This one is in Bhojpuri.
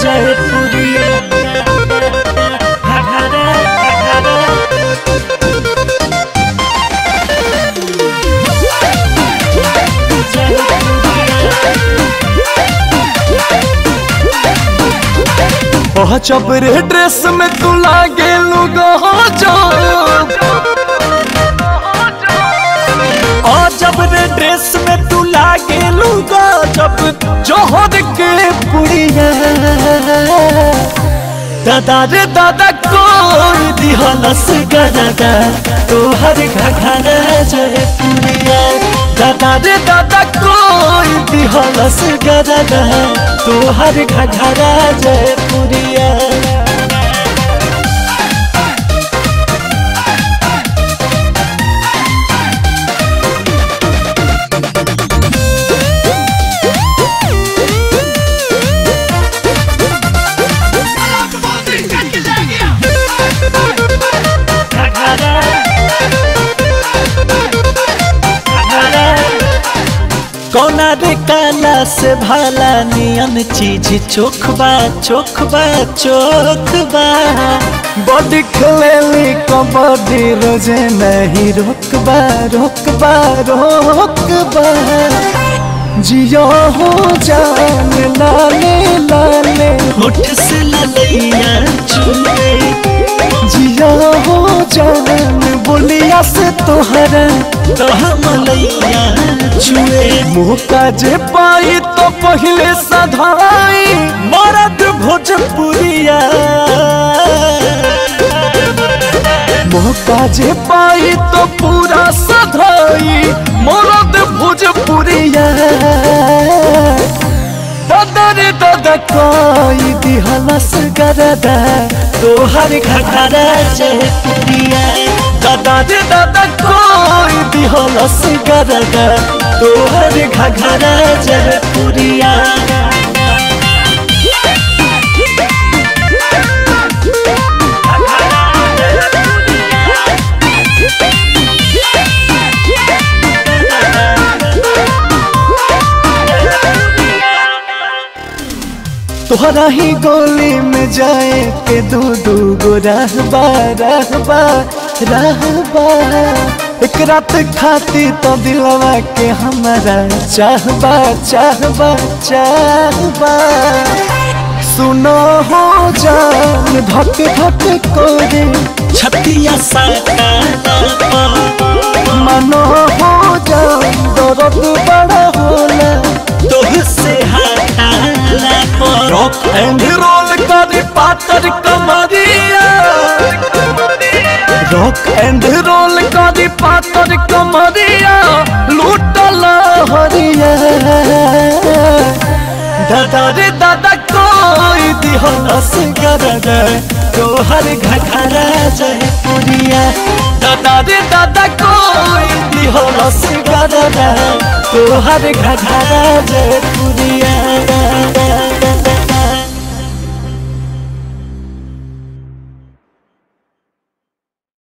जयपुरिया घघरा घघरा ओह चबरे ड्रेस में तू लागे लुगा जब और जब रे ड्रेस में तू लागे लूगा जब जोहर के पुड़िया दादा रे दादा कोई दिहलस गदादा तोहर घघरा जय पुड़िया दादा रे दादा कोई दिहलस गदादा तोहर घघरा जय पुड़िया कौना रे काला से भाला नियन चीज चोखबा चोखबा चोखबा बॉडी खेलेली कबड्डी रोजे नहीं रोकबा रोकबा रोकबा जियो हो जान लाले लाले होठ से ललैया चुले जियो हो जान बोलिया से तोहरा तो मलैया चुए मुँह का जे पाई तो पहले सधाई मरद भोजपुरिया मौका जे पाई तो पूरा सधाई मोरद भोजपुरिया दादा रे दादा कोई दिहलस गरदा तोहर घघरा जयपुरिया दादा रे दादा कोई दिहलस गरगा तोहर घघरा जयपुरिया तोहरा ही गोली में जाए के दू दू गो रहबा रहबा रहबा एक रात खाती तो दिलवा के हमारा चाहबा चाहबा चाहबा सुनो हो जान धक धक कोरे छतिया साटा मनो हो जान दर्द बड़ा होला तोह से हटाला पर रॉक एंड रोल करे पातर कमरिया रॉक एंड रोल करे पातर कमरिया लूटल हरिया दादा रे दादा कोई दिहलस गरदा तोहर घघरा जयपुरिया दादा रे दादा कोई दिहलस गरदा तोहर घघरा जयपुरिया